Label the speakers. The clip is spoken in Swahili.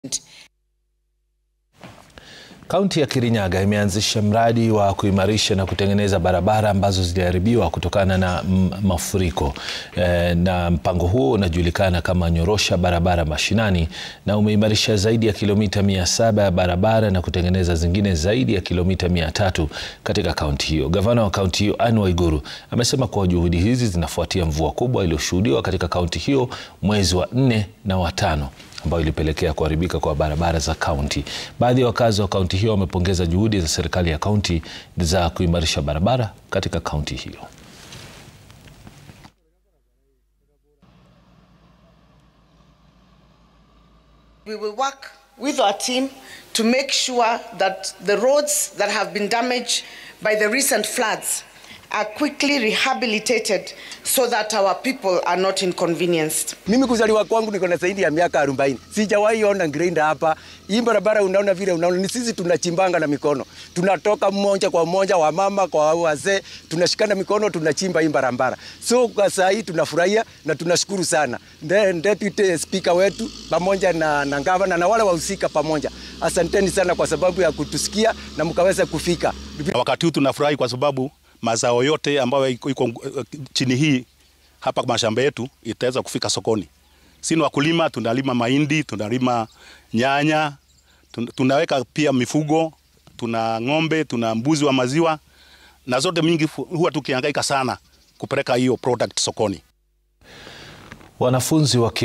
Speaker 1: Kaunti ya Kirinyaga imeanzisha mradi wa kuimarisha na kutengeneza barabara ambazo ziliharibiwa kutokana na mafuriko. E, na mpango huo unajulikana kama Nyorosha Barabara Mashinani na umeimarisha zaidi ya kilomita mia saba ya barabara na kutengeneza zingine zaidi ya kilomita mia tatu katika kaunti hiyo. Gavana wa kaunti hiyo Anne Waiguru amesema kuwa juhudi hizi zinafuatia mvua kubwa iliyoshuhudiwa katika kaunti hiyo mwezi wa nne na watano ambayo ilipelekea kuharibika kwa barabara za kaunti. Baadhi ya wakazi wa kaunti hiyo wamepongeza juhudi za serikali ya kaunti za kuimarisha barabara katika kaunti hiyo.
Speaker 2: We will work with our team to make sure that the roads that have been damaged by the recent floods are quickly rehabilitated so that our people are not inconvenienced.
Speaker 3: Mimi kuzaliwa kwangu niko na zaidi ya miaka 40. Sijawahi ona grinder hapa. Hii barabara unaona vile unaona ni sisi tunachimbanga na mikono. Tunatoka mmoja kwa mmoja wa mama kwa wazee, tunashikana mikono tunachimba hii barabara. So kwa saa hii tunafurahia na tunashukuru sana. Then deputy speaker wetu pamoja na na gavana na wale wahusika pamoja. Asanteni sana kwa sababu ya kutusikia na mkaweza kufika.
Speaker 4: Wakati huu tunafurahi kwa sababu mazao yote ambayo iko chini hii hapa mashamba yetu itaweza kufika sokoni. Sisi wakulima tunalima mahindi, tunalima nyanya, tunaweka pia mifugo, tuna ng'ombe, tuna mbuzi wa maziwa na zote mingi huwa tukihangaika sana kupeleka hiyo product sokoni.
Speaker 1: Wanafunzi wa